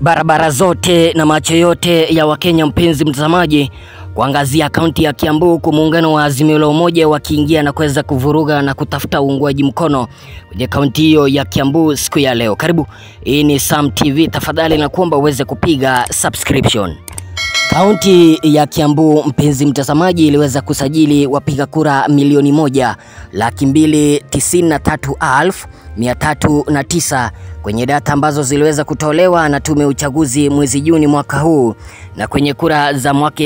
barabara zote na macho yote ya Wakenya, mpenzi mtazamaji, kuangazia kaunti ya Kiambu, huku muungano wa Azimio la Umoja wakiingia na kuweza kuvuruga na kutafuta uungwaji mkono kwenye kaunti hiyo ya Kiambu siku ya leo. Karibu, hii ni Sam TV, tafadhali na kuomba uweze kupiga subscription. Kaunti ya Kiambu, mpenzi mtazamaji, iliweza kusajili wapiga kura milioni moja laki mbili tisini na tatu elfu mia tatu na tisa kwenye data ambazo ziliweza kutolewa na tume ya uchaguzi mwezi Juni mwaka huu. Na kwenye kura za mwaka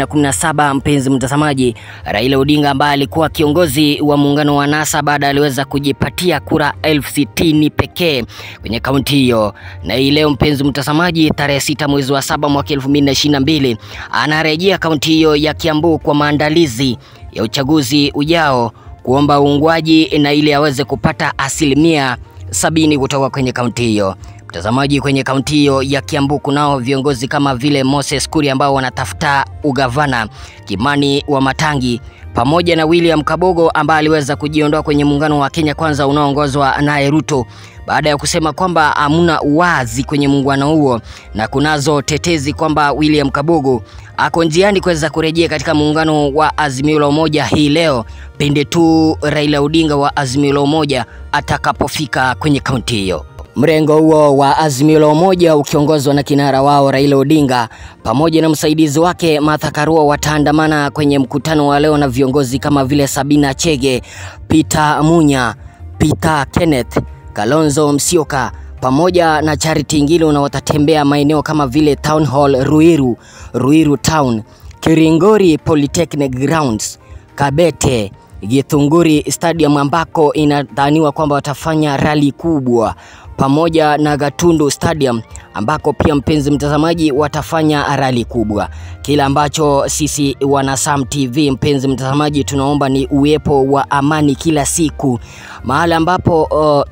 2017 mpenzi mtazamaji, Raila Odinga ambaye alikuwa kiongozi wa muungano wa NASA baada aliweza kujipatia kura elfu sitini pekee kwenye kaunti hiyo. Na hii leo mpenzi mtazamaji, tarehe sita mwezi wa saba mwaka 2022 anarejea kaunti hiyo ya Kiambu kwa maandalizi ya uchaguzi ujao kuomba uungwaji na ili aweze kupata asilimia sabini kutoka kwenye kaunti hiyo. Mtazamaji, kwenye kaunti hiyo ya Kiambu kunao viongozi kama vile Moses Kuria ambao wanatafuta ugavana, Kimani wa Matangi pamoja na William Kabogo ambaye aliweza kujiondoa kwenye muungano wa Kenya Kwanza unaoongozwa naye Ruto baada ya kusema kwamba hamuna uwazi kwenye muungano huo, na kunazo tetezi kwamba William Kabogo ako njiani kuweza kurejea katika muungano wa Azimio la Umoja hii leo pindi tu Raila Odinga wa Azimio la Umoja atakapofika kwenye kaunti hiyo. Mrengo huo wa Azimio la Umoja ukiongozwa na kinara wao Raila Odinga pamoja na msaidizi wake Martha Karua wataandamana kwenye mkutano wa leo na viongozi kama vile Sabina Chege, Peter Munya, Peter Kenneth, Kalonzo Musyoka pamoja na Charity Ngilu na watatembea maeneo kama vile Town Hall Ruiru, Ruiru Town, Kiringori Polytechnic Grounds, Kabete, Githunguri Stadium ambako inadhaniwa kwamba watafanya rali kubwa pamoja na Gatundu Stadium ambako pia mpenzi mtazamaji watafanya rali kubwa. Kila ambacho sisi wana Sam TV mpenzi mtazamaji tunaomba ni uwepo wa amani kila siku mahali ambapo uh,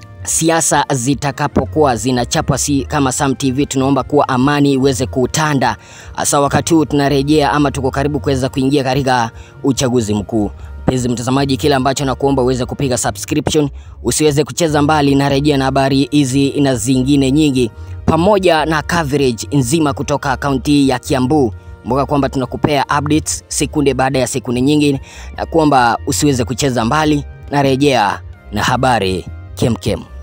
siasa zitakapokuwa zinachapwa, si kama Sam TV, tunaomba kuwa amani iweze kutanda, hasa wakati huu tunarejea ama tuko karibu kuweza kuingia katika uchaguzi mkuu. Mpenzi mtazamaji, kile ambacho nakuomba uweze kupiga subscription, usiweze kucheza mbali, narejea na habari hizi na zingine nyingi pamoja na coverage nzima kutoka kaunti ya Kiambu. Kumbuka kwamba tunakupea updates sekunde baada ya sekunde nyingi, na kuomba usiweze kucheza mbali, narejea na habari kemkem.